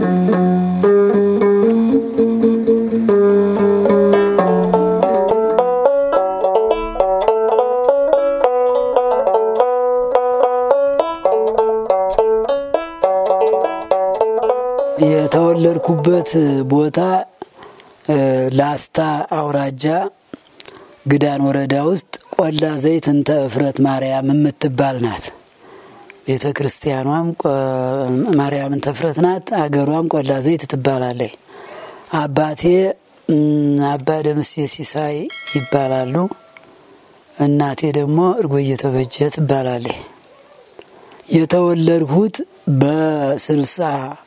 የተወለድኩበት ቦታ ላስታ አውራጃ ግዳን ወረዳ ውስጥ ቆላ ዘይት እንተ እፍረት ማርያም የምትባል ናት። ቤተ ክርስቲያኗም ማርያም እንተ እፍረት ናት። አገሯም ቆላ ዘይት ትባላለች። አባቴ አባ ደምሴ ሲሳይ ይባላሉ። እናቴ ደግሞ እርጎ እየተበጀ ትባላለች። የተወለድሁት በስልሳ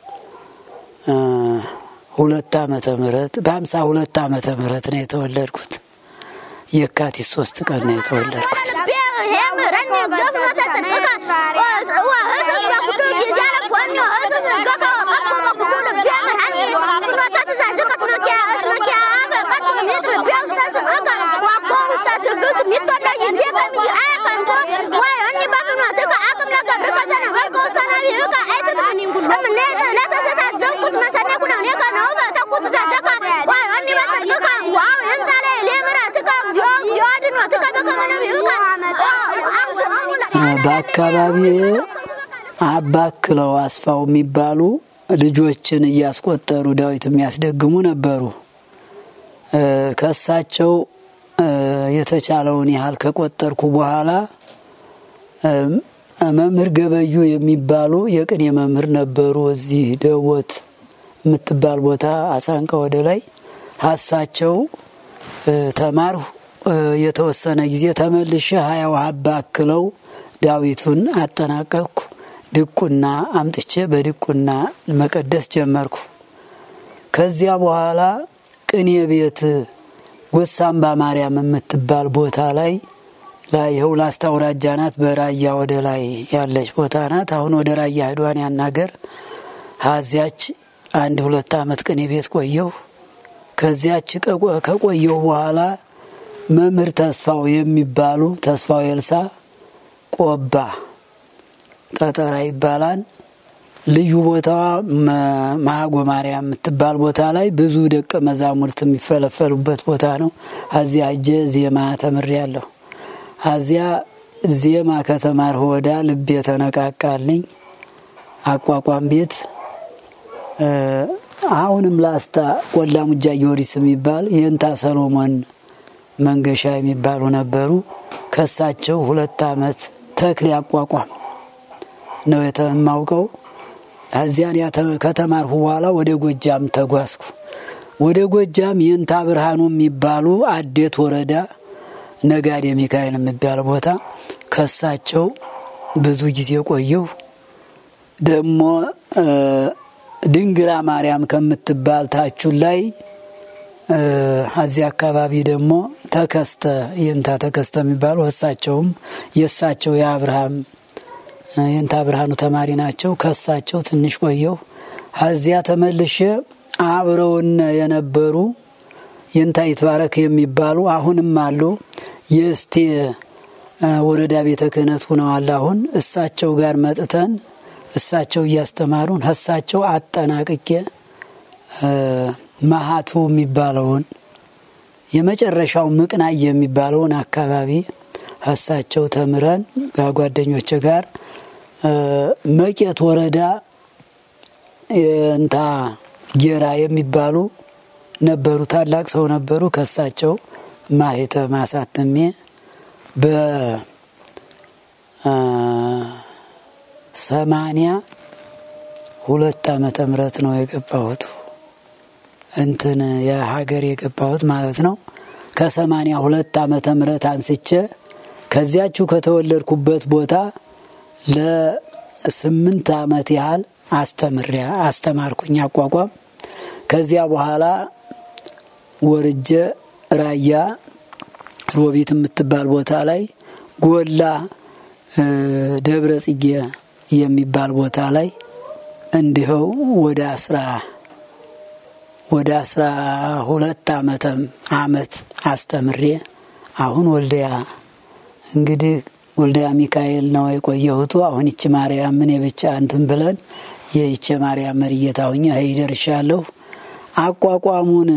ሁለት ዓመተ ምህረት በሀምሳ ሁለት ዓመተ ምህረት ነው የተወለድኩት። የካቲት ሶስት ቀን ነው የተወለድኩት። በአካባቢ አባክለው አስፋው የሚባሉ ልጆችን እያስቆጠሩ ዳዊት የሚያስደግሙ ነበሩ። ከሳቸው የተቻለውን ያህል ከቆጠርኩ በኋላ መምህር ገበዩ የሚባሉ የቅኔ መምህር ነበሩ። እዚህ ደቦት የምትባል ቦታ አሳንቀ ወደ ላይ ሀሳቸው ተማርሁ። የተወሰነ ጊዜ ተመልሼ ሀያው አባክለው ዳዊቱን አጠናቀቅኩ። ድቁና አምጥቼ በድቁና መቀደስ ጀመርኩ። ከዚያ በኋላ ቅኔ ቤት ጎሳምባ ማርያም የምትባል ቦታ ላይ ላይ ይኸው ላስታ አውራጃ ናት። በራያ ወደ ላይ ያለች ቦታ ናት። አሁን ወደ ራያ ህዷን ያናገር ሀዚያች አንድ ሁለት ዓመት ቅኔ ቤት ቆየሁ። ከዚያች ከቆየሁ በኋላ መምህር ተስፋው የሚባሉ ተስፋው ኤልሳ ቆባ ጠጠራ ይባላል። ልዩ ቦታዋ ማጎ ማርያም የምትባል ቦታ ላይ ብዙ ደቀ መዛሙርት የሚፈለፈሉበት ቦታ ነው። አዚያ እጀ ዜማ ተምሬያለሁ። አዚያ ዜማ ከተማርሁ ወዳ ልቤ ተነቃቃልኝ። አቋቋም ቤት አሁንም ላስታ ቆላ ሙጃ ጊዮርጊስ የሚባል የእንታ ሰሎሞን መንገሻ የሚባሉ ነበሩ። ከሳቸው ሁለት ዓመት ተክሌ አቋቋም ነው የማውቀው። እዚያን ከተማርሁ በኋላ ወደ ጎጃም ተጓዝኩ። ወደ ጎጃም የእንታ ብርሃኑ የሚባሉ አዴት ወረዳ ነጋዴ ሚካኤል የሚባል ቦታ ከሳቸው ብዙ ጊዜ ቆየሁ። ደግሞ ድንግራ ማርያም ከምትባል ታቹን ላይ እዚህ አካባቢ ደግሞ ተከስተ የእንታ ተከስተ የሚባሉ እሳቸውም የእሳቸው የአብርሃም የእንታ ብርሃኑ ተማሪ ናቸው። ከሳቸው ትንሽ ቆየሁ። እዚያ ተመልሼ አብረውን የነበሩ የእንታ ይትባረክ የሚባሉ አሁንም አሉ። የእስቴ ወረዳ ቤተ ክህነት ሁነዋል። አሁን እሳቸው ጋር መጥተን እሳቸው እያስተማሩን እሳቸው አጠናቅቄ ማሀቱ የሚባለውን የመጨረሻው ምቅናይ የሚባለውን አካባቢ እሳቸው ተምረን ከጓደኞች ጋር መቄት ወረዳ እንታ ጌራ የሚባሉ ነበሩ። ታላቅ ሰው ነበሩ። ከሳቸው ማሄተ ማሳተሜ በሰማኒያ ሁለት ዓመተ ምህረት ነው የገባሁት እንትን የሀገር የገባሁት ማለት ነው። ከሰማኒያ ሁለት ዓመተ ምህረት አንስቼ ከዚያችሁ ከተወለድኩበት ቦታ ለስምንት ዓመት ያህል አስተምሪያ አስተማርኩኝ አቋቋም። ከዚያ በኋላ ወርጀ ራያ ሮቢት የምትባል ቦታ ላይ ጎላ ደብረ ጽጌ የሚባል ቦታ ላይ እንዲኸው ወደ አስራ ወደ አስራ ሁለት ዓመተም አመት አስተምሬ አሁን ወልዲያ እንግዲህ ወልዲያ ሚካኤል ነው የቆየሁቱ። አሁን ይቺ ማርያም ምን ብቻ እንትን ብለን የይቼ ማርያም መርጌታ ሁኜ ሀይ ደርሻለሁ። አቋቋሙን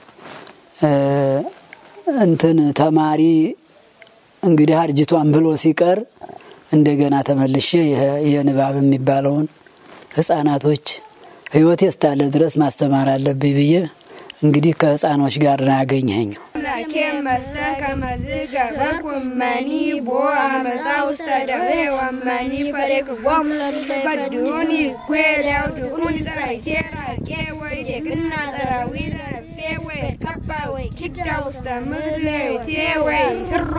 እንትን ተማሪ እንግዲህ አርጅቷን ብሎ ሲቀር እንደገና ተመልሼ የንባብ የሚባለውን ህጻናቶች ህይወቴ እስካለ ድረስ ማስተማር አለብኝ ብዬ እንግዲህ ከህፃኖች ጋር ነው ያገኘኸኝ። መሰ ከመዝ ገበርኩ መኒ ቦ አመፃ ውስተ ደዌ ወመኒ ፈሬክዎም ፈድሁኒ ኩሄዳው ድቁን ጸራይቴ ራቄ ወይ ደግና ጸራዊ ለነፍሴ ወይ ከባ ወይ ኪዳ ውስተ ምድለቴ ወይ ስሮ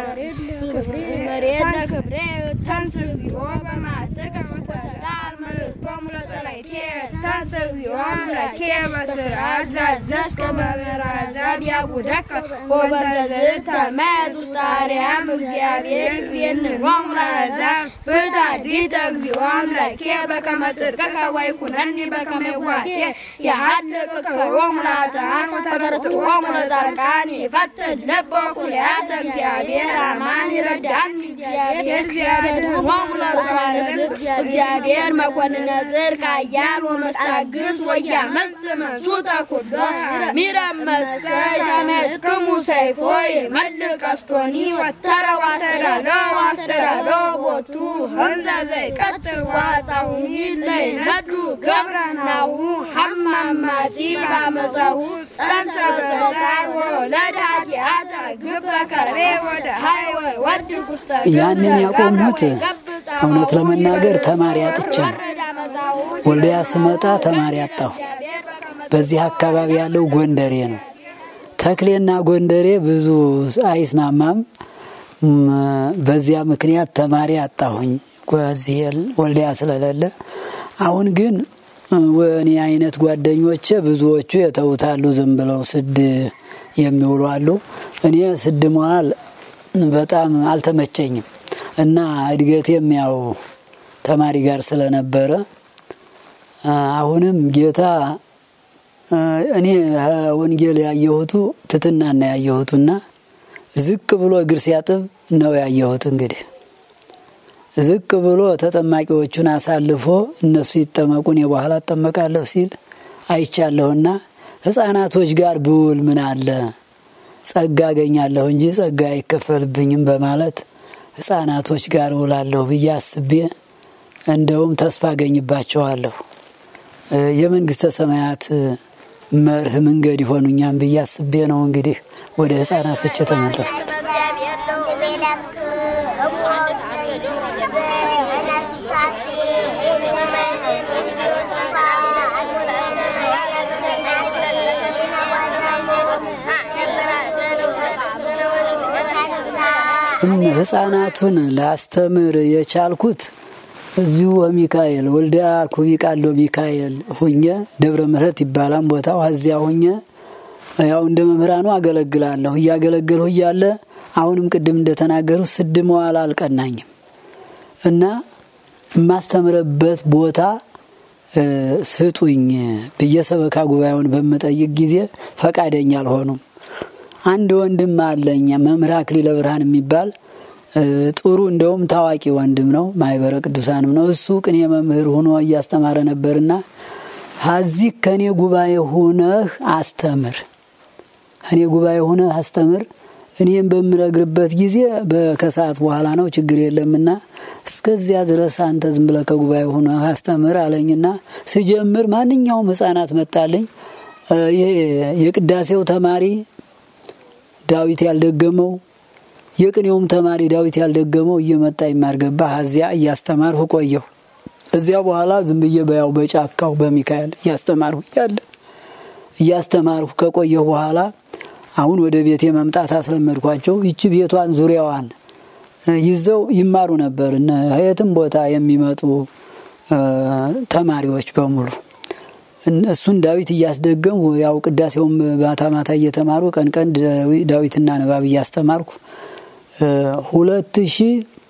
መሬት ለክብሬ ተንስግዚኦ በማዕተቀ ወተላል መልእክቶም ለጸላይቴ ተንስግዚኦ አምላኬ በስርዓት ዛዘዝከ መምህር አሕዛብ ያቡደከ ወበንተ ዝተመት ውስተ አርያም እግዚአብሔር ይንኖም ለአሕዛብ ፍታዲተ እግዚኦ አምላኬ በከመ ጽድቅከ ወይኩነኒ በከመ ይዋቴ የሀልቅከዮም ለኃጥኣን ወተረትዖሙ ለጻድቃን ይፈትን ልበ ኩልያተ እግዚአብሔር አማን ይረዳኒ እግዚአብሔር እግዚአብሔርሆሙ ለባለግብ እግዚአብሔር መኮንነ ጽድቅ ኃያል ወመስታግስ ወያመጽእ መንሱተ ኩሎ ሚረመሰ ተመትክሙ ሰይፎይ መልእ ቀስቶኒ ወተረ ዋስተዳሎ ዋስተዳሎ ቦቱ ህንዘ ዘይቀጥል ዋፃሁኒ ለይነዱ ገብረናሁ ሐማማጺ ባመፃሁ ጸንሰ በዛር ወለድ ኃጢአተ ግበ ከሬ ወደ ሀይ ወድ ውስተ ያንን ያቆሙት እውነት ለመናገር ተማሪ አጥቼ ነው። ወልዲያ ስመጣ ተማሪ አጣሁ። በዚህ አካባቢ ያለው ጎንደሬ ነው። ተክሌና ጎንደሬ ብዙ አይስማማም። በዚያ ምክንያት ተማሪ አጣሁኝ እዚህ ወልዲያ ስለሌለ። አሁን ግን እኔ አይነት ጓደኞቼ ብዙዎቹ የተውታሉ፣ ዝም ብለው ስድ የሚውሉ አሉ። እኔ ስድ መዋል በጣም አልተመቸኝም እና እድገቴም ያው ተማሪ ጋር ስለነበረ አሁንም ጌታ እኔ ወንጌል ያየሁቱ ትትናና ያየሁቱና ዝቅ ብሎ እግር ሲያጥብ ነው ያየሁት። እንግዲህ ዝቅ ብሎ ተጠማቂዎቹን አሳልፎ እነሱ ይጠመቁ እኔ በኋላ እጠመቃለሁ ሲል አይቻለሁና ሕፃናቶች ጋር ብውል ምን አለ ጸጋ አገኛለሁ እንጂ ጸጋ አይከፈልብኝም በማለት ሕፃናቶች ጋር ውላለሁ ብዬ አስቤ እንደውም ተስፋ አገኝባቸዋለሁ የመንግስተ ሰማያት መርህ መንገድ ይሆኑኛም ብዬ አስቤ ነው እንግዲህ ወደ ህፃናቶች የተመለስኩት። ህፃናቱን ላስተምር የቻልኩት እዚሁ ሚካኤል ወልዲያ ኩቢ ቃሎ ሚካኤል ሁኘ ደብረ ምሕረት ይባላል ቦታው። እዚያ ሁኘ ያው እንደ መምህራኑ አገለግላለሁ። እያገለገልሁ እያለ አሁንም ቅድም እንደተናገሩ ስድ መዋል አልቀናኝም እና የማስተምረበት ቦታ ስጡኝ ብዬ ሰበካ ጉባኤውን በምጠይቅ ጊዜ ፈቃደኛ አልሆኑም። አንድ ወንድም አለኝ መምህር አክሊለ ብርሃን የሚባል ጥሩ እንደውም ታዋቂ ወንድም ነው። ማህበረ ቅዱሳንም ነው። እሱ ቅኔ መምህር ሆኖ እያስተማረ ነበርና ሀዚህ ከኔ ጉባኤ ሁነህ አስተምር፣ እኔ ጉባኤ ሁነህ አስተምር። እኔም በምነግርበት ጊዜ ከሰዓት በኋላ ነው ችግር የለምና እስከዚያ ድረስ አንተ ዝም ብለህ ከጉባኤ ሁነህ አስተምር አለኝና ስጀምር ማንኛውም ህፃናት መጣልኝ። ይሄ የቅዳሴው ተማሪ ዳዊት ያልደገመው የቅኔውም ተማሪ ዳዊት ያልደገመው እየመጣ ይማር ገባ። እዚያ እያስተማርሁ ቆየሁ። እዚያ በኋላ ዝም ብዬ በያው በጫካው በሚካኤል እያስተማርሁ እያለ እያስተማርሁ ከቆየሁ በኋላ አሁን ወደ ቤቴ መምጣት አስለመድኳቸው። ይቺ ቤቷን ዙሪያዋን ይዘው ይማሩ ነበር የትም ቦታ የሚመጡ ተማሪዎች በሙሉ እሱን ዳዊት እያስደገሙ ያው ቅዳሴውም ማታ ማታ እየተማሩ ቀን ቀን ዳዊትና ንባብ እያስተማርኩ ሁለት ሺ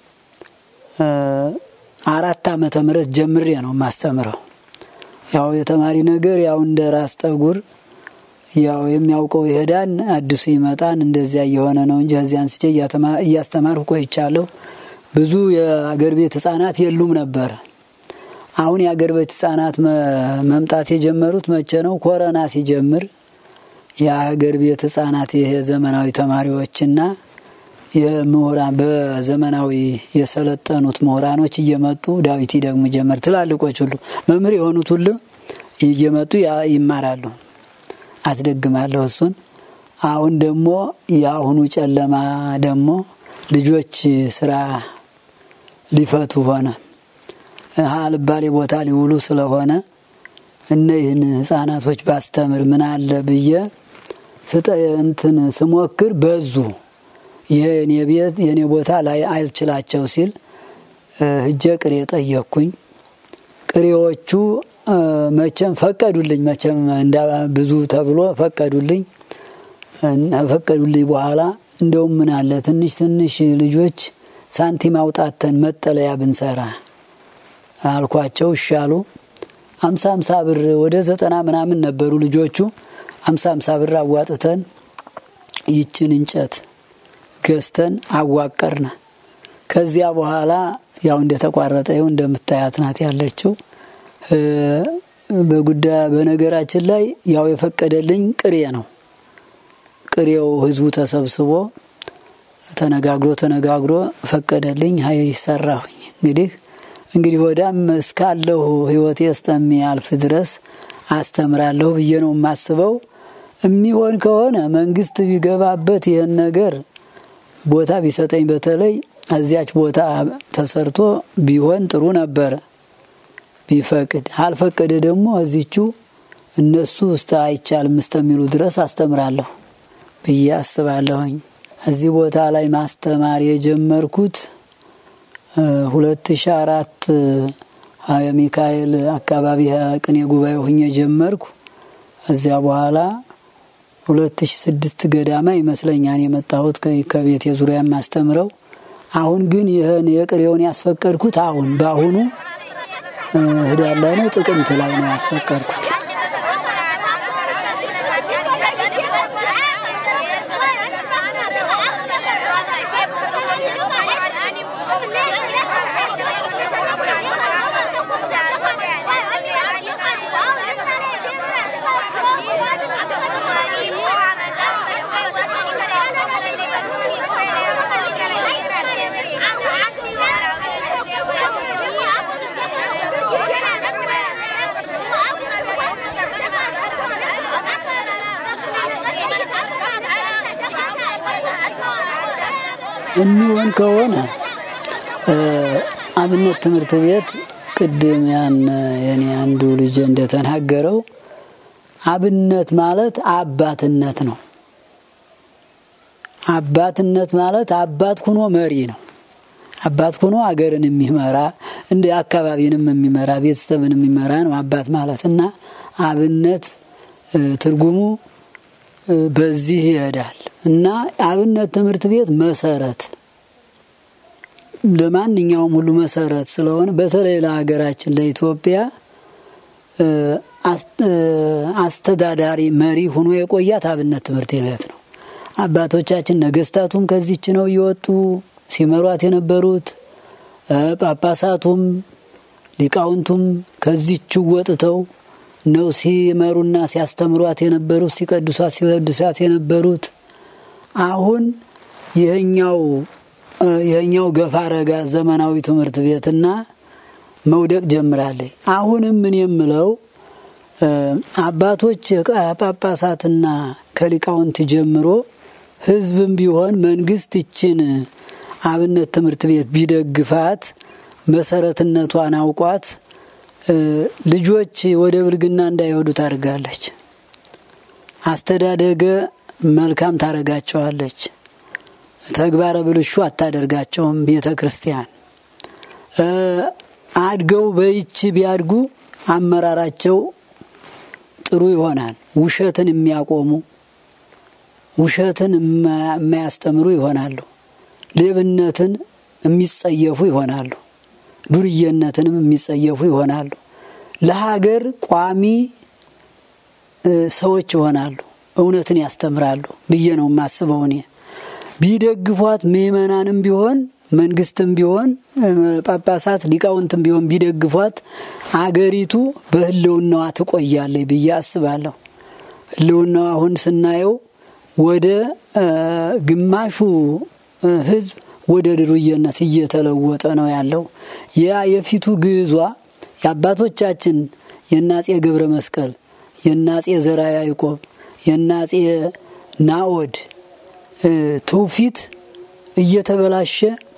አራት ዓመተ ምህረት ጀምሬ ነው የማስተምረው። ያው የተማሪ ነገር ያው እንደ ራስ ጠጉር ያው የሚያውቀው ይሄዳን፣ አዲሱ ይመጣን፣ እንደዚያ እየሆነ ነው እንጂ ከዚያ አንስቼ እያስተማርኩ ቆይቻለሁ። ብዙ የአገር ቤት ህጻናት የሉም ነበረ። አሁን የአገር ቤት ህጻናት መምጣት የጀመሩት መቼ ነው? ኮረና ሲጀምር የአገር ቤት ህጻናት ይሄ ዘመናዊ ተማሪዎችና የምሁራን በዘመናዊ የሰለጠኑት ምሁራኖች እየመጡ ዳዊት ደግሞ ጀመር። ትላልቆች ሁሉ መምህር የሆኑት ሁሉ እየመጡ ይማራሉ። አስደግማለሁ እሱን። አሁን ደግሞ የአሁኑ ጨለማ ደግሞ ልጆች ስራ ሊፈቱ ሆነ አልባሌ ቦታ ሊውሉ ስለሆነ እነይህን ህጻናቶች ባስተምር ምን አለ ብዬ ስጠ እንትን ስሞክር በዙ። የኔ ቤት የኔ ቦታ ላይ አልችላቸው ሲል ህጀ ቅሬ ጠየቅኩኝ። ቅሬዎቹ መቼም ፈቀዱልኝ። መቼም እንዳ ብዙ ተብሎ ፈቀዱልኝ። ፈቀዱልኝ በኋላ እንደውም ምን አለ ትንሽ ትንሽ ልጆች ሳንቲም አውጣተን መጠለያ ብንሰራ አልኳቸው። እሻሉ አምሳ አምሳ ብር ወደ ዘጠና ምናምን ነበሩ ልጆቹ። አምሳ አምሳ ብር አዋጥተን ይችን እንጨት ገዝተን አዋቀርነ። ከዚያ በኋላ ያው እንደተቋረጠ ይኸው እንደምታያት ናት ያለችው። በጉዳይ በነገራችን ላይ ያው የፈቀደልኝ ቅሬ ነው። ቅሬው ህዝቡ ተሰብስቦ ተነጋግሮ ተነጋግሮ ፈቀደልኝ። ሀይ ሰራሁኝ። እንግዲህ እንግዲህ ወዳም እስካለሁ ህይወቴ እስከሚያልፍ ድረስ አስተምራለሁ ብዬ ነው የማስበው። የሚሆን ከሆነ መንግስት ቢገባበት ይህን ነገር ቦታ ቢሰጠኝ በተለይ እዚያች ቦታ ተሰርቶ ቢሆን ጥሩ ነበረ። ቢፈቅድ አልፈቀደ ደግሞ እዚቹ እነሱ እስተ አይቻልም እስከሚሉ ድረስ አስተምራለሁ ብዬ አስባለሁኝ። እዚህ ቦታ ላይ ማስተማር የጀመርኩት ሁለት ሺ አራት የሚካኤል አካባቢ ቅኔ ጉባኤ ሁኜ ጀመርኩ። እዚያ በኋላ ሁለት ሺ ስድስት ገዳማ ይመስለኛል የመጣሁት ከቤት የዙሪያ የማስተምረው። አሁን ግን ይህን የቅሬውን ያስፈቀድኩት አሁን በአሁኑ ህዳር ላይ ነው ጥቅምት ላይ ነው ያስፈቀድኩት። የሚሆን ከሆነ አብነት ትምህርት ቤት ቅድም ያን የኔ አንዱ ልጅ እንደተናገረው አብነት ማለት አባትነት ነው። አባትነት ማለት አባት ኩኖ መሪ ነው። አባት ኩኖ አገርን የሚመራ እንደ አካባቢንም የሚመራ ቤተሰብን የሚመራ ነው አባት ማለት እና አብነት ትርጉሙ በዚህ ይሄዳል እና አብነት ትምህርት ቤት መሰረት ለማንኛውም ሁሉ መሰረት ስለሆነ በተለይ ለሀገራችን ለኢትዮጵያ አስተዳዳሪ መሪ ሆኖ የቆያት አብነት ትምህርት ቤት ነው። አባቶቻችን ነገስታቱም ከዚች ነው እየወጡ ሲመሯት የነበሩት። ጳጳሳቱም ሊቃውንቱም ከዚች ወጥተው ነው ሲመሩና ሲያስተምሯት የነበሩት ሲቀድሷት ሲወድሷት የነበሩት። አሁን ይህኛው ይህኛው ገፋ ረጋ ዘመናዊ ትምህርት ቤትና መውደቅ ጀምራለች። አሁንም ምን የምለው አባቶች ጳጳሳትና ከሊቃውንት ጀምሮ ህዝብም ቢሆን መንግስት ይችን አብነት ትምህርት ቤት ቢደግፋት መሰረትነቷን አውቋት ልጆች ወደ ብልግና እንዳይወዱ ታደርጋለች። አስተዳደገ መልካም ታደርጋቸዋለች። ተግባረ ብልሹ አታደርጋቸውም። ቤተ ክርስቲያን አድገው በይች ቢያድጉ አመራራቸው ጥሩ ይሆናል። ውሸትን የሚያቆሙ ውሸትን የማያስተምሩ ይሆናሉ። ሌብነትን የሚጸየፉ ይሆናሉ። ዱርየነትንም የሚጸየፉ ይሆናሉ። ለሀገር ቋሚ ሰዎች ይሆናሉ። እውነትን ያስተምራሉ ብዬ ነው የማስበው እኔ። ቢደግፏት ምእመናንም ቢሆን መንግስትም ቢሆን ጳጳሳት፣ ሊቃውንትም ቢሆን ቢደግፏት አገሪቱ በህልውናዋ ትቆያለች ብዬ አስባለሁ። ህልውናዋ አሁን ስናየው ወደ ግማሹ ህዝብ ወደ ድሩየነት እየተለወጠ ነው ያለው። ያ የፊቱ ግዕዟ የአባቶቻችን የናጼ ገብረ መስቀል የናጼ ዘራ ያዕቆብ የናጼ ናኦድ ትውፊት እየተበላሸ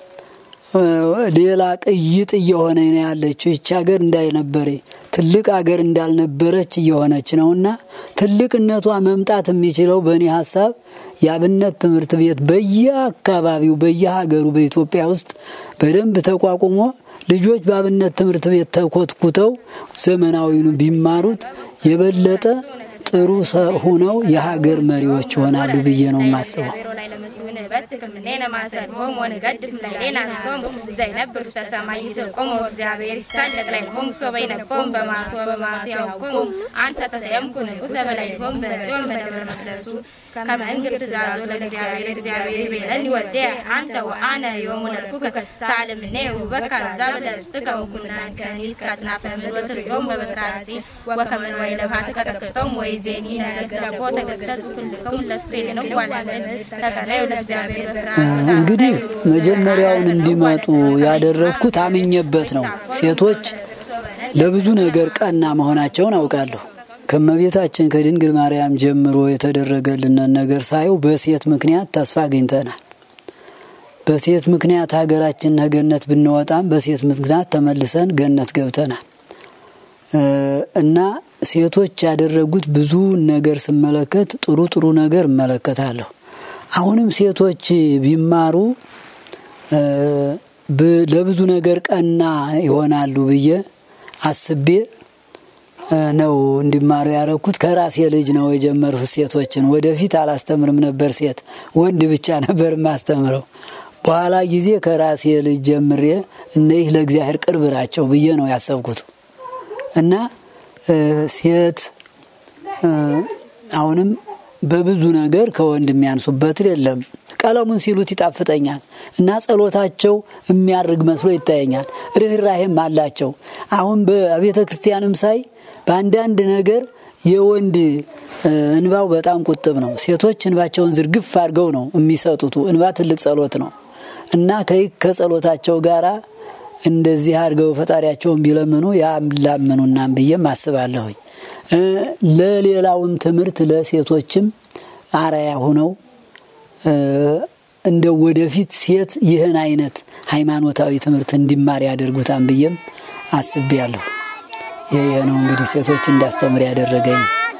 ሌላ ቅይጥ እየሆነ ነው ያለችው። ይች ሀገር እንዳልነበረ ትልቅ ሀገር እንዳልነበረች እየሆነች ነውና ትልቅነቷ መምጣት የሚችለው በእኔ ሀሳብ የአብነት ትምህርት ቤት በየአካባቢው በየሀገሩ በኢትዮጵያ ውስጥ በደንብ ተቋቁሞ ልጆች በአብነት ትምህርት ቤት ተኮትኩተው ዘመናዊኑ ቢማሩት የበለጠ ጥሩ ሁነው የሀገር መሪዎች ይሆናሉ ብዬ ነው የማስበው። እግዚአብሔር ይሳለጥ ላይ ሆም ሶበ ይነቦም በማቶ በማቶ ያውቆሙ አንሰ ተሰየምኩ ንጉሰ በላይሆም በጽዮን በደብረ መቅደሱ ከመ እንግር ትእዛዞ ለእግዚአብሔር እግዚአብሔር ይቤለኒ ወልደ አንተ ወአነ ዮሙ ለልኩከ ሳልምኔ ውበካ ዛብ ለርስትከ ወኩናን ከኒ እስከ አጽናፈ ምድር ወትርዮም በበትራሲ ወከመ ወይ ለፋት ቀጠቅጦም ወይ ዜኒ ነገሰቦ ተገሰጽ ኩልከም ለትፌን ነው ዋላለን ተቀናዩ ለእግዚአብሔር ብርሃን እንግዲህ መጀመሪያውን እንዲመጡ ያደረግኩት አምኜበት ነው። ሴቶች ለብዙ ነገር ቀና መሆናቸውን አውቃለሁ። ከመቤታችን ከድንግል ማርያም ጀምሮ የተደረገልንን ነገር ሳየው በሴት ምክንያት ተስፋ አግኝተናል። በሴት ምክንያት ሀገራችን ገነት ብንወጣም በሴት ምክንያት ተመልሰን ገነት ገብተናል እና ሴቶች ያደረጉት ብዙ ነገር ስመለከት ጥሩ ጥሩ ነገር እመለከታለሁ። አሁንም ሴቶች ቢማሩ ለብዙ ነገር ቀና ይሆናሉ ብዬ አስቤ ነው እንዲማሩ ያደረኩት። ከራሴ ልጅ ነው የጀመርኩት ሴቶችን። ወደፊት አላስተምርም ነበር ሴት ወንድ ብቻ ነበር የማስተምረው። በኋላ ጊዜ ከራሴ ልጅ ጀምሬ እነይህ ለእግዚአብሔር ቅርብ ናቸው ብዬ ነው ያሰብኩት እና ሴት አሁንም በብዙ ነገር ከወንድ የሚያንሱበት የለም። ቀለሙን ሲሉት ይጣፍጠኛል እና ጸሎታቸው የሚያርግ መስሎ ይታየኛል። ርኅራሄም አላቸው። አሁን በቤተ ክርስቲያንም ሳይ በአንዳንድ ነገር የወንድ እንባው በጣም ቁጥብ ነው። ሴቶች እንባቸውን ዝርግፍ አድርገው ነው የሚሰጡት። እንባ ትልቅ ጸሎት ነው እና ከይ ከጸሎታቸው ጋራ እንደዚህ አድርገው ፈጣሪያቸውን ቢለምኑ ያላምኑናም ብዬም አስባለሁኝ። ለሌላውም ትምህርት ለሴቶችም አርአያ ሆነው እንደ ወደፊት ሴት ይህን አይነት ሃይማኖታዊ ትምህርት እንዲማር ያደርጉታን ብዬም አስቤያለሁ። ይህ ነው እንግዲህ ሴቶች እንዳስተምር ያደረገኝ።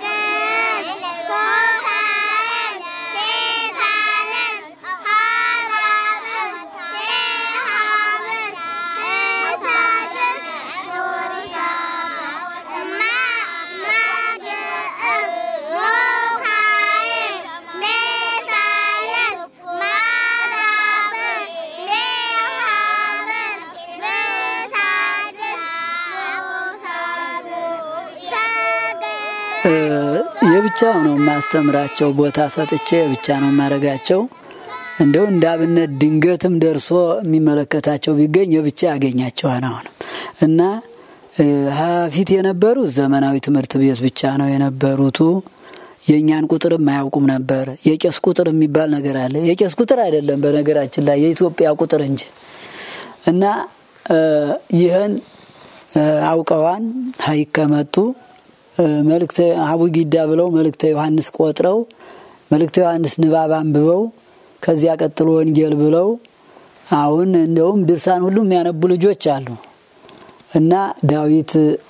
የብቻ ነው የማስተምራቸው። ቦታ ሰጥቼ የብቻ ነው የማረጋቸው። እንደው እንደ አብነት ድንገትም ደርሶ የሚመለከታቸው ቢገኝ የብቻ ያገኛቸዋል። አሁንም እና ፊት የነበሩት ዘመናዊ ትምህርት ቤት ብቻ ነው የነበሩቱ። የእኛን ቁጥርም አያውቁም ነበር። የቄስ ቁጥር የሚባል ነገር አለ። የቄስ ቁጥር አይደለም በነገራችን ላይ የኢትዮጵያ ቁጥር እንጂ እና ይህን አውቀዋን ሀይቅ ከመጡ መልእክተ አቡጊዳ ብለው መልእክተ ዮሐንስ ቆጥረው መልእክተ ዮሐንስ ንባብ አንብበው ከዚያ ቀጥሎ ወንጌል ብለው አሁን እንደውም ድርሳን ሁሉ የሚያነቡ ልጆች አሉ እና ዳዊት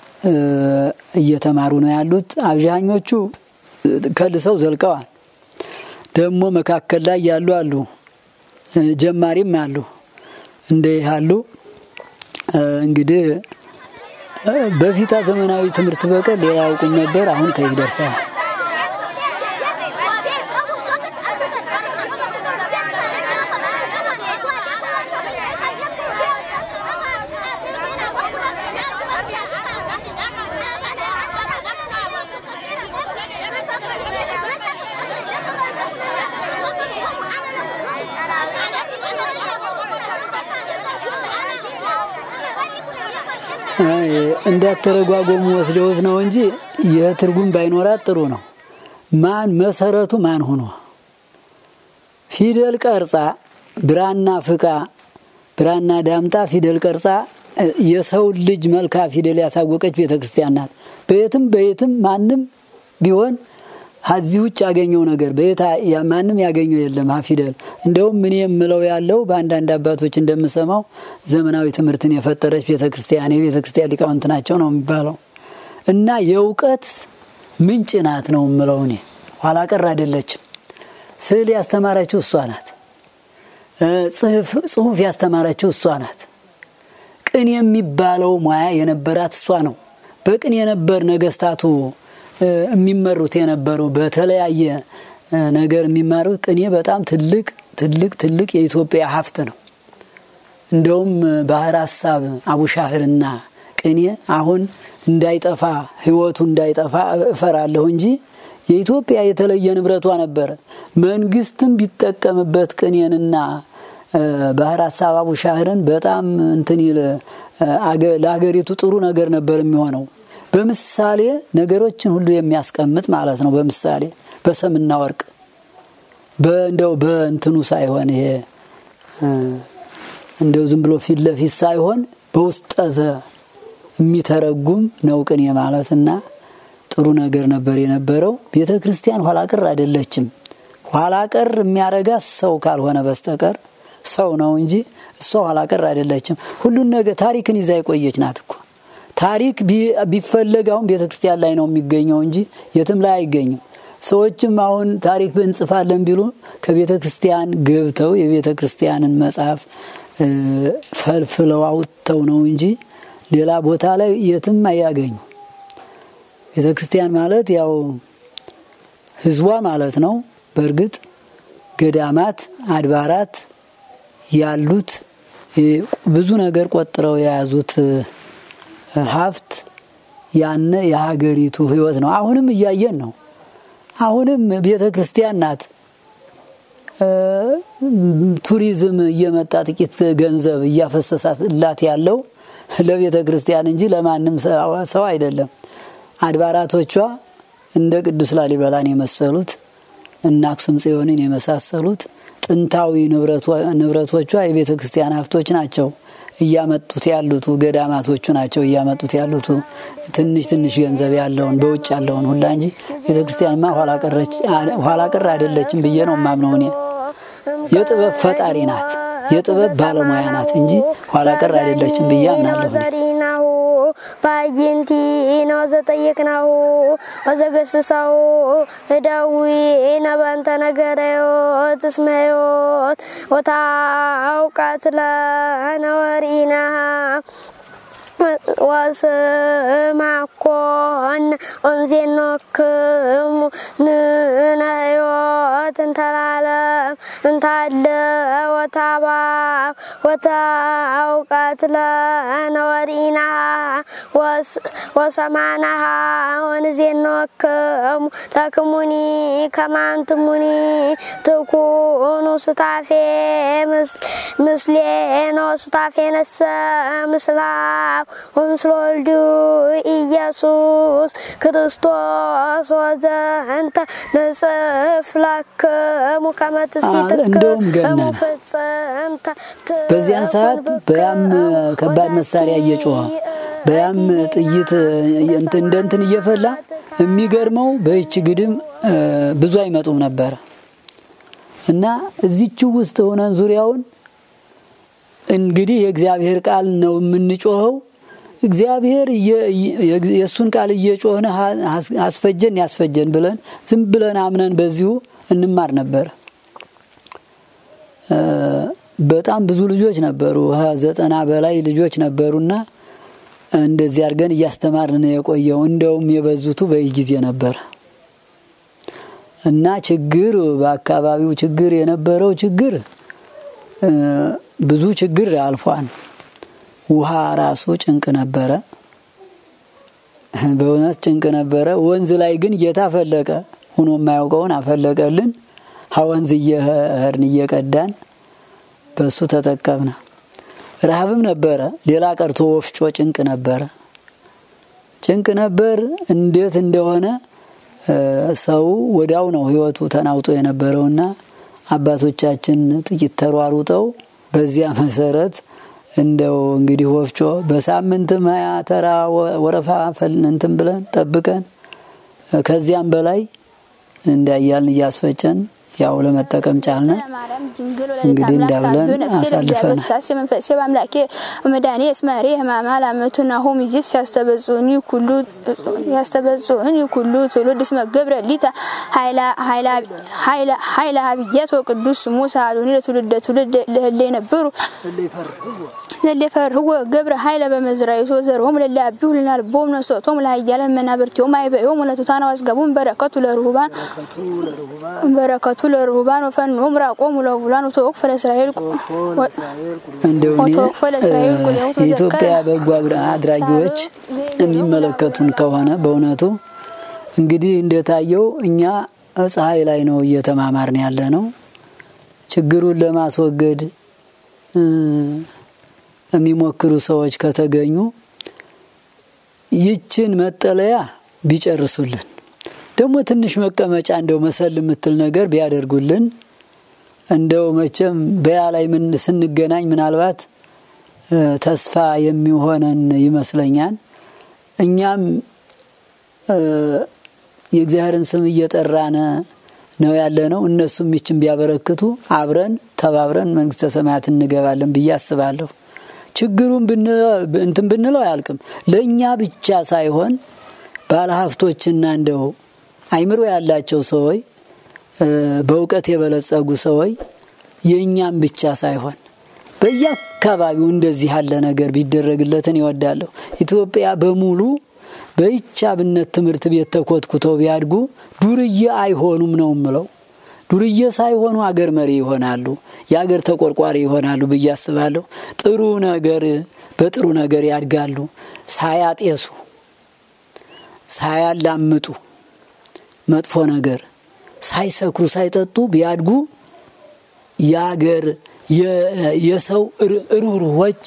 እየተማሩ ነው ያሉት። አብዛኞቹ ከልሰው ዘልቀዋል። ደግሞ መካከል ላይ ያሉ አሉ፣ ጀማሪም አሉ። እንደ ያሉ እንግዲህ በፊታ ዘመናዊ ትምህርት በቀር ሌላ ያውቁም ነበር። አሁን ከይህ ደርሰዋል። Thank you. እንዳተረጓጎሙ ወስደውት ነው እንጂ የትርጉም ባይኖራት ጥሩ ነው። ማን መሰረቱ ማን ሆኖ ፊደል ቀርጻ ብራና ፍቃ ብራና ዳምጣ ፊደል ቀርጻ የሰው ልጅ መልካ ፊደል ያሳወቀች ቤተ ክርስቲያን ናት። በየትም በየትም ማንም ቢሆን ከዚህ ውጭ ያገኘው ነገር በየታ ማንም ያገኘው የለም። ሀ ፊደል እንደውም ምን የምለው ያለው በአንዳንድ አባቶች እንደምሰማው ዘመናዊ ትምህርትን የፈጠረች ቤተ ክርስቲያን የቤተ ክርስቲያን ሊቃውንት ናቸው ነው የሚባለው እና የእውቀት ምንጭ ናት ነው የምለው እኔ። ኋላ ቀር አይደለችም። ስዕል ያስተማረችው እሷ ናት። ጽሁፍ ያስተማረችው እሷ ናት። ቅን የሚባለው ሙያ የነበራት እሷ ነው። በቅን የነበር ነገስታቱ የሚመሩት የነበሩ በተለያየ ነገር የሚማሩት ቅኔ በጣም ትልቅ ትልቅ ትልቅ የኢትዮጵያ ሀብት ነው። እንደውም ባህር ሀሳብ አቡሻህርና ቅኔ አሁን እንዳይጠፋ ህይወቱ እንዳይጠፋ እፈራለሁ እንጂ የኢትዮጵያ የተለየ ንብረቷ ነበረ። መንግስትም ቢጠቀምበት ቅኔንና ባህር ሀሳብ አቡሻህርን በጣም እንትን ይል ለሀገሪቱ ጥሩ ነገር ነበር የሚሆነው። በምሳሌ ነገሮችን ሁሉ የሚያስቀምጥ ማለት ነው። በምሳሌ በሰምና ወርቅ እንደው በእንትኑ ሳይሆን ይሄ እንደው ዝም ብሎ ፊት ለፊት ሳይሆን በውስጠዘ የሚተረጉም ነው ቅኔ ማለት እና ጥሩ ነገር ነበር የነበረው። ቤተ ክርስቲያን ኋላ ቀር አይደለችም። ኋላ ቀር የሚያረጋት ሰው ካልሆነ በስተቀር ሰው ነው እንጂ እሷ ኋላ ቀር አይደለችም። ሁሉን ነገር ታሪክን ይዛ የቆየች ናት እኮ ታሪክ ቢፈለግ አሁን ቤተ ክርስቲያን ላይ ነው የሚገኘው እንጂ የትም ላይ አይገኝም። ሰዎችም አሁን ታሪክ እንጽፋለን ቢሉ ከቤተ ክርስቲያን ገብተው የቤተ ክርስቲያንን መጽሐፍ ፈልፍለው አውጥተው ነው እንጂ ሌላ ቦታ ላይ የትም አያገኙ። ቤተ ክርስቲያን ማለት ያው ህዝቧ ማለት ነው። በእርግጥ ገዳማት፣ አድባራት ያሉት ብዙ ነገር ቆጥረው የያዙት ሀብት ያነ የሀገሪቱ ህይወት ነው። አሁንም እያየን ነው። አሁንም ቤተ ክርስቲያን ናት። ቱሪዝም እየመጣ ጥቂት ገንዘብ እያፈሰሳላት ያለው ለቤተ ክርስቲያን እንጂ ለማንም ሰው አይደለም። አድባራቶቿ እንደ ቅዱስ ላሊበላን የመሰሉት እና አክሱም ጽዮንን የመሳሰሉት ጥንታዊ ንብረቶቿ የቤተ ክርስቲያን ሀብቶች ናቸው። እያመጡት ያሉት ገዳማቶቹ ናቸው እያመጡት ያሉት ትንሽ ትንሽ ገንዘብ ያለውን በውጭ ያለውን ሁላ እንጂ ቤተ ክርስቲያንማ ኋላ ቀር አይደለችም ብዬ ነው የማምነው እኔ። የጥበብ ፈጣሪ ናት፣ የጥበብ ባለሙያ ናት እንጂ ኋላ ቀር አይደለችም ብዬ አምናለሁ እኔ። ባይንቲ ነው ዘጠየቅናሁ ወዘገስሳሁ እዳዊ ነባንተ ነገረዮት እስመዮት ወታውቃት ለነወሪና ወስማኮን ኦንዜኖክሙ ንነዮት እንተላለም እንታለ ወታባ ወታውቃት ለነወሪና ወሰማናሃ ወንዜኖክሙ ለክሙኒ ከማንትሙኒ ትኩኑ ስታፌ ምስሌኖ ስታፌ ነሰ ምስላ ወምስለ ወልዱ ኢየሱስ ክርስቶስ ወዘንተ ንጽፍ ለክሙ ከመ እንደውም ገነነ ፍጽምተ በዚያን ሰዓት በያም ከባድ መሳሪያ እየጮኸ በያም ጥይት እንደ እንትን እየፈላ የሚገርመው በይች ግድም ብዙ አይመጡም ነበረ እና እዚችው ውስጥ ሆነን ዙሪያውን እንግዲህ የእግዚአብሔር ቃል ነው የምንጮኸው። እግዚአብሔር የእሱን ቃል እየጮህን አስፈጀን ያስፈጀን ብለን ዝም ብለን አምነን በዚሁ እንማር ነበረ። በጣም ብዙ ልጆች ነበሩ፣ ዘጠና በላይ ልጆች ነበሩና እንደዚህ አድርገን እያስተማርን የቆየው እንደውም የበዙቱ በይህ ጊዜ ነበረ እና ችግር በአካባቢው ችግር የነበረው ችግር ብዙ ችግር አልፏል። ውሃ ራሱ ጭንቅ ነበረ፣ በእውነት ጭንቅ ነበረ። ወንዝ ላይ ግን ጌታ ፈለቀ፣ ሁኖ የማያውቀውን አፈለቀልን። ሀወንዝ እየህርን እየቀዳን በሱ ተጠቀምነ። ረሃብም ነበረ። ሌላ ቀርቶ ወፍጮ ጭንቅ ነበረ። ጭንቅ ነበር። እንዴት እንደሆነ ሰው ወዲያው ነው ህይወቱ ተናውጦ የነበረውና አባቶቻችን ጥቂት ተሯሩጠው በዚያ መሰረት እንደው እንግዲህ ወፍጮ በሳምንትም ሀያ ተራ ወረፋ እንትን ብለን ጠብቀን ከዚያም በላይ እንዳያልን እያስፈጨን ያው ለመጠቀም ቻልነ። እንግዲህ እንዳብለን አሳልፈናል። መንፈሴ በአምላኬ መድኃኔ እስመሬ ህማማ ላመቱ ናሆም ይዚስ ያስተበጽኡኒ ኩሉ ያስተበጽኡኒ ኩሉ ትውልድ እስመ ገብረ ሊተ ኃይለ ሀብየት ወቅዱስ ስሙ ሳሉኒ ለትውልደ ትውልድ ለህለ የነበሩ ለለ ፈርህወ ገብረ ኃይለ በመዝራይቶ ዘርሆም ለለ አቢሁ ልናልቦም ነሶቶም ለሀያለን መናብርቲዮም አይበዮም ለቱታና ዋዝገቡም በረከቱ ለርሁባን በረከቱ ለርሁባን ወፈኖም ራቆም ለቡላን ወተወቅፈ ለእስራኤል እንደው የኢትዮጵያ በጎ አድራጊዎች የሚመለከቱን ከሆነ በእውነቱ እንግዲህ እንደታየው እኛ ፀሐይ ላይ ነው እየተማማርን ያለ ነው። ችግሩን ለማስወገድ የሚሞክሩ ሰዎች ከተገኙ ይችን መጠለያ ቢጨርሱልን ደግሞ ትንሽ መቀመጫ እንደው መሰል የምትል ነገር ቢያደርጉልን እንደው መቼም በያ ላይ ምን ስንገናኝ ምናልባት ተስፋ የሚሆነን ይመስለኛል። እኛም የእግዚአብሔርን ስም እየጠራነ ነው ያለ ነው። እነሱም ይችን ቢያበረክቱ አብረን ተባብረን መንግስተ ሰማያት እንገባለን ብዬ አስባለሁ። ችግሩን እንትን ብንለው አያልቅም። ለእኛ ብቻ ሳይሆን ባለሀብቶችና እንደው አይምሮ ያላቸው ሰዎች በእውቀት የበለጸጉ ሰዎች የእኛም ብቻ ሳይሆን በየአካባቢው እንደዚህ ያለ ነገር ቢደረግለትን ይወዳለሁ። ኢትዮጵያ በሙሉ በይቻብነት ትምህርት ቤት ተኮትኩተው ቢያድጉ ዱርዬ አይሆኑም ነው ምለው። ዱርዬ ሳይሆኑ አገር መሪ ይሆናሉ፣ የአገር ተቆርቋሪ ይሆናሉ ብዬ አስባለሁ። ጥሩ ነገር በጥሩ ነገር ያድጋሉ፣ ሳያጤሱ ሳያላምጡ መጥፎ ነገር ሳይሰክሩ ሳይጠጡ ቢያድጉ የአገር የሰው ርኅሩኆች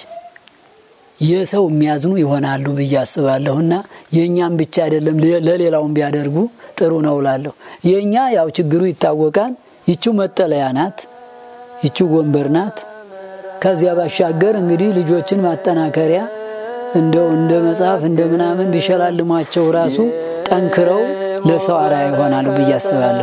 የሰው የሚያዝኑ ይሆናሉ ብዬ አስባለሁ እና የእኛም ብቻ አይደለም ለሌላውም ቢያደርጉ ጥሩ ነው እላለሁ። የእኛ ያው ችግሩ ይታወቃል። ይቺው መጠለያ ናት፣ ይቺው ወንበር ናት። ከዚያ ባሻገር እንግዲህ ልጆችን ማጠናከሪያ እንደው እንደ መጽሐፍ እንደ ምናምን ቢሸላልሟቸው ራሱ ጠንክረው ለሰው አርአያ ይሆናሉ ብዬ አስባለሁ።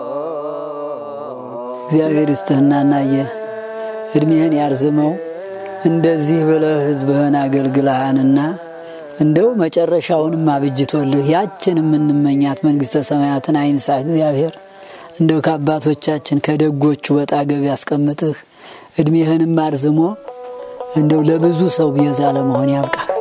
እግዚአብሔር ይስጥህና እናየ እድሜህን ያርዝመው። እንደዚህ ብለህ ሕዝብህን አገልግልሃንና እንደው መጨረሻውንም አብጅቶልህ ያችን የምንመኛት መንግሥተ ሰማያትን አይንሳ እግዚአብሔር እንደው ከአባቶቻችን ከደጎቹ በጣገብ ያስቀምጥህ እድሜህንም አርዝሞ እንደው ለብዙ ሰው ቤዛ ለመሆን ያብቃ።